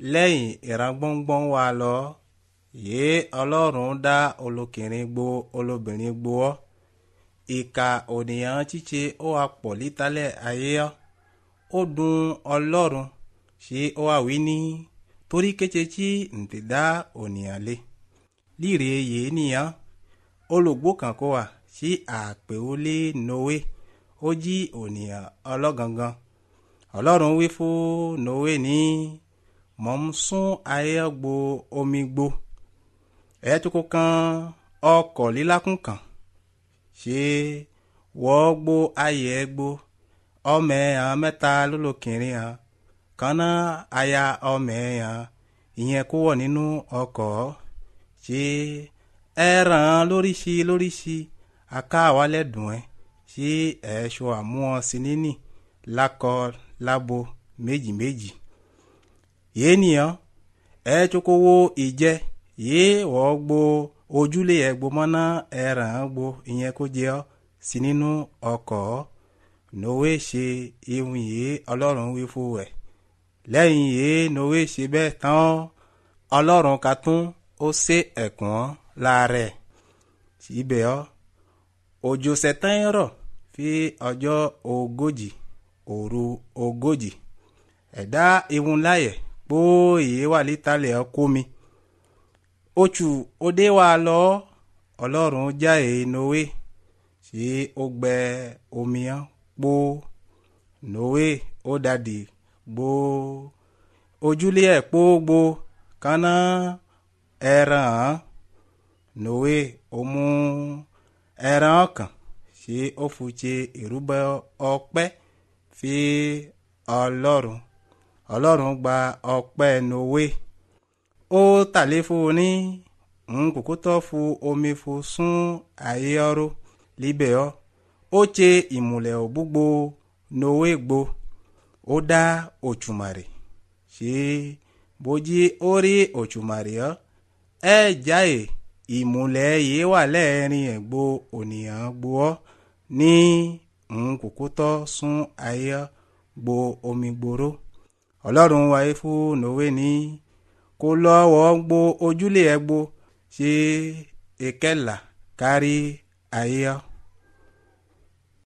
lẹ́yìn ìrangbọ́ngbọ́n wa lọ yìí ọlọ́run dá olókìnrin gbo olóbìnrin gbo ọ́ ìka ònìyàn ṣíṣe ó wà pọ̀ lítàlẹ̀ ayé ọ́ ó dùn ọlọ́run ṣé ó wà wí ní torí kété tí ǹtẹ̀ dá ònìyàn lé líre yìí nìyẹn olùgbò kan kó wà sí àpèwọlé noé ó jí ònìyàn ọlọ́gangan ọlọ́run wí fún noé ní mọ̀ ń sún ayé gbo omi gbo ẹ̀ tó kó kan ọkọ̀ lílákùn kan ṣé wọ́n gbó ayé gbó ọmọ ẹ̀yàn mẹ́ta lólókìnrin hàn kaná aya ọmọ ẹ̀yàn ìyẹn kó wọ̀ nínú ọkọ̀ ṣé ẹran lóríṣi lóríṣi aká wálẹ̀ dùn ẹ́ ṣé ẹ̀ṣọ́ àmúhàn sí níní lákọ lábo méjì méjì yéé nìyẹn ẹ tsoko wo ìjẹ yéé wọ́n gbó ojúlé ẹ̀ gbó mọ́ná ẹran gbó ìyẹn kó jẹ́ ọ́ sí nínú ọkọ̀ nowe ṣe ihun yìí ọlọ́run wí fún ẹ̀ lẹ́yìn yìí nowe ṣe bẹ́ẹ̀ tán ọlọ́run ka tún ó ṣe ẹ̀kún láàrẹ̀ síbẹ̀ ọ́ òjò sẹ̀tàn rọ̀ fi ọjọ́ ogójì òru ogójì ẹ̀dá ihun láyẹ̀ kpó yìí wà lítàlẹ̀ ọ́ kó mi oṣù òde wa lọ ọlọ́run jáde nowe ṣé ó gbẹ omi hàn kpó nowe ó dàdí gbó ojúlé ẹ̀ kpó gbó kaná ẹran hàn nowe ó mú ẹran ọkàn ṣé ó fúnṣe ìrúbọ ọpẹ́ fi ọlọ́run ọlọ́run gba ọpẹ́ nowe ó tàlé fún un ní nkùkú tó fún omi fún sún ayé ọrọ̀ líbẹ̀ ọ́ ó ṣe ìmùlẹ̀ òbúgbo nowe gbo ó dá òtùmàrè ṣé bójí ó rí òtùmàrè ọ́ ẹ jáde ìmùlẹ̀ yìí wà lẹ́ẹ̀rin ẹ̀gbó ònìyàn gbo ọ́ ní nkùkú tó sún ayé gbo omi gbòòrò ọlọ́run wáyé fún nowe ní kó lọ́wọ́ gbó ojúlé ẹ̀ gbó ṣe ìkẹlà kárí ayé ọ́.